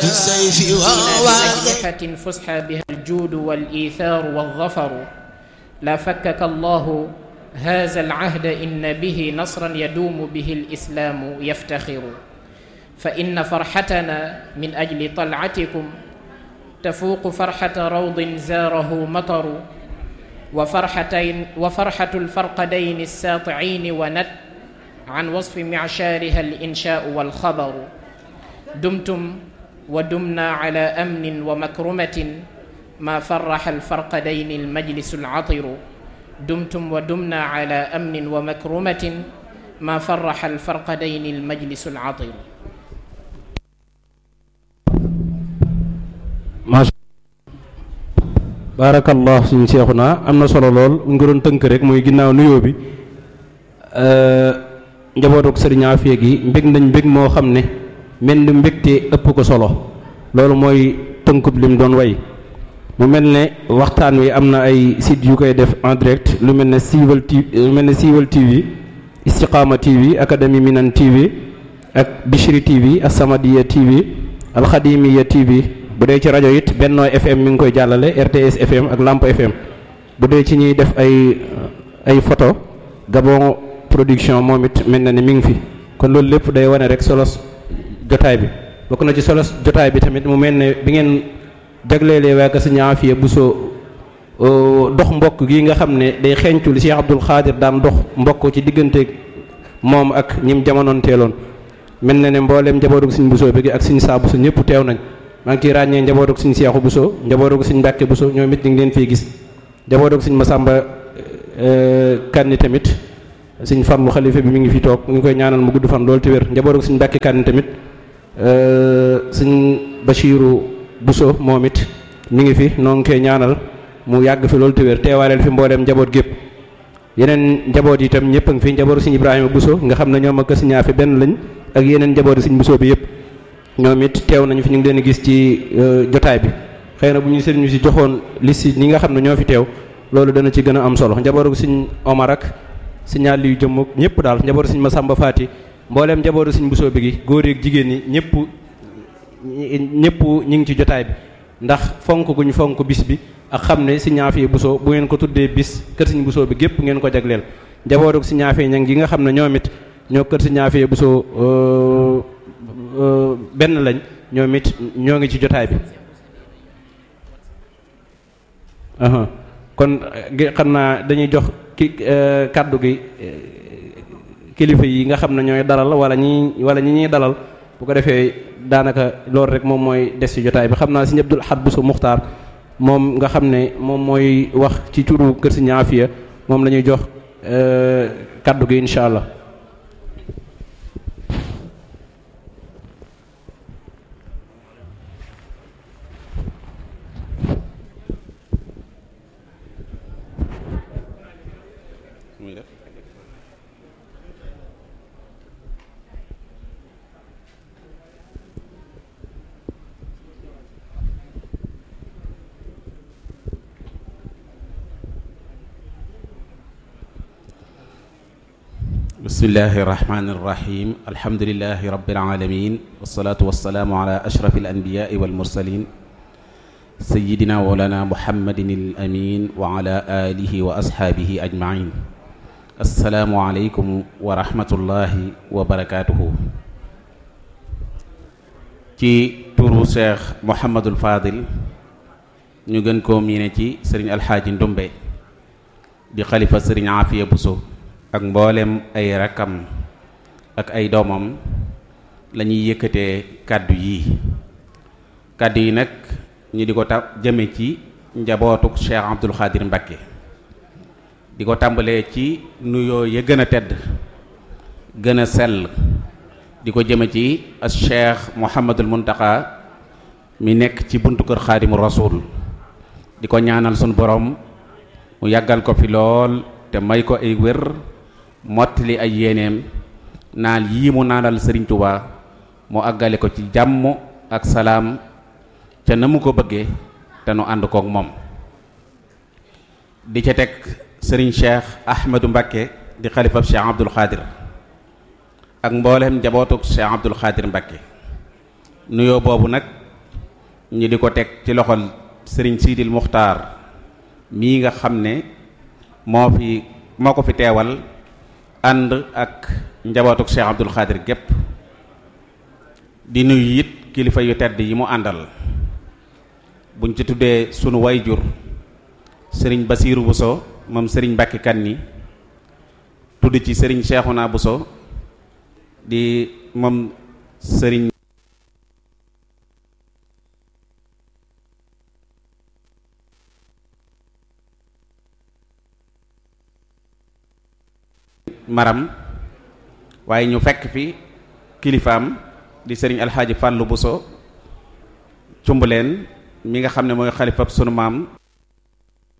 بالسيف فينا ووعد بأجنحة فسحى بها الجود والإيثار والظفر لا فكك الله هذا العهد إن به نصرا يدوم به الإسلام يفتخر فإن فرحتنا من أجل طلعتكم تفوق فرحة روض زاره مطر وفرحتين وفرحة الفرقدين الساطعين ونت عن وصف معشارها الإنشاء والخبر دمتم ودمنا على أمن ومكرمة ما فرح الفرقدين المجلس العطر دمتم ودمنا على أمن ومكرمة ما فرح الفرقدين المجلس العطر macha baarakallah suñu seexu naa am na solo lool ñu ngi doon tënk rek mooy ginnaaw nuyoo bi njabootuk sëriñ Afia gi mbég nañ mbég moo xam ne mel ni mbégte ëpp ko solo loolu mooy tënkub lim doon way mu mel ne waxtaan wi am na ay site yu koy def en direct lu mel ne Siwal TV lu mel ne Siwal TV Istiqama TV Académie Minan TV ak Bichri TV As-Samadiyya TV Alxadimiya TV bu dee ci rajo it Benno FM mi ngi koy jàllale RTS FM ak Lamp FM bu dee ci ñuy def ay ay photo Gabon production moom it mel na ni mi ngi fi kon loolu lépp day wane rek solos jotaay bi bokk na ci solos jotaay bi tamit mu mel ne bi ngeen jagleelee waa Kër Sëriñ Afia Bousso dox mbokk gi nga xam ne day xeeñtu li Cheikh Abdoul Khadir daan dox mbokk ci diggante moom ak ñim jamonoon teeloon mel na ne mbooleem njabootu Sëriñ Bousso bi ak Sëriñ Saa Bousso ñëpp teew nañ maa ngi ciy ràññee njabootu Sëriñ Seexu Bousso njabootu Sëriñ Mbàkke Bousso ñoom it ñu ngi leen fii gis njabootu Sëriñ Masamba Kanni tamit Sëriñ Fallu xalifa bi mi ngi fi toog ñu ngi koy ñaanal mu gudd fan loolu te wér njabootu Sëriñ Mbàkke Kanni tamit Sëriñ Bachiru Bousso moom it mi ngi fi noo ngi koy ñaanal mu yàgg fi loolu te wér teewaaleel fi mbooleem njaboot gépp yeneen njaboot yi itam ñëpp a ngi fi njabootu Sëriñ Ibrahima Bousso nga xam ne ñoom ak Sëriñ Afia benn lañ ak yeneen njabooti Sëriñ Bousso bi yëpp ñoom it teew nañu fi ñu ngi leen gis ci jotaay bi xëy na bu ñu sëriñ si joxoon liste ñi nga xam ne ñoo fi teew loolu dana ci gën a am solo njabootu Sëriñ Omar ak Sëriñ Aliou jëmm ñëpp daal njabootu Sëriñ Masamba Faati mbooleem njabootu Sëriñ Bousso bi gi góor yi jigéen ñi ñëpp ñëpp ñi ngi ci jotaay bi ndax fonk guñ fonk bis bi ak xam ne Sëriñ Afia Bousso bu ngeen ko tuddee bis kër Sëriñ Bousso bi gépp ngeen ko jagleel njabootu Sëriñ Afia ñang gi nga xam ne ñoom it ñoo kër Sëriñ Afia Bousso benn lañ ñoom it ñoo ngi ci jotaay bi kon xam naa dañuy jox ki kàddu gi kilifa yi nga xam ne ñooy dalal wala ñi wala ñi ñuy dalal bu ko defee daanaka loolu rek moom mooy des ci jotaay bi xam naa Sëriñ Abdul Ahad Bousso Muxtaar moom nga xam ne moom mooy wax ci turu kër Sëriñ Afia moom la ñuy jox kàddu gi incha allah. bismillahi irrahmani irrahim alhamdulilahi rabilalamin walsalatu walsalaamu ala ashraf alanbiyai walmursalin sayidina walana muhammadin alamin wa ala alihi wa ashaabihi ajmain assalaamu aleykum wa rahmatullahi wa barakatuhu ci turu cheikh mohamadul fadil ñu gën koo miine ci sëriñ alxaaji ndumbe di xalifa sëriñ Afia Bousso ak mboolem ay rakkam ak ay doomam la ñuy yëkkatee kàddu yi kàddu yi nag ñu di ko ta jëme ci njabootuk Cheikh Abdoul Khadir Mbacké di ko tàmbalee ci nuyoo ya gën a tedd gën a sell di ko jëme ci as Cheikh Mouhamadul Muntaka mi nekk ci buntu kër Xaadimu Rasul di ko ñaanal sunu borom mu yàggal ko fi lool te may ko ay wér mottali ay yéeneem naal yii mu naanal Sëriñ Tuubaa mu àggale ko ci jàmm ak salaam ca na mu ko bëggee te nu ànd kook moom di ca teg sëriñ Cheikh Ahmadou Mbacké di xalifab Cheikh Abdoul Khadir ak mboolem njabootuk Cheikh Abdoul Khadir Mbacké nuyoo boobu nag ñi di ko teg ci loxol sëriñ Sidil Muxtaar mii nga xam ne moo fi moo ko fi teewal ànd ak njabootuk Cheikh Abdul Xaadir gépp di nuyu it kilifa yu tedd yi mu àndal buñ ci tuddee sunu wayjur sëriñ Basiiru Buso moom sëriñ Mbàkke Kanni tudd ci sëriñ Cheikhouna Buso di moom sëriñ maram waaye ñu fekk fi kilifaam di sëriñ alxaaji Fàllu Buso cumbuleen mi nga xam ne mooy xalifab sunu maam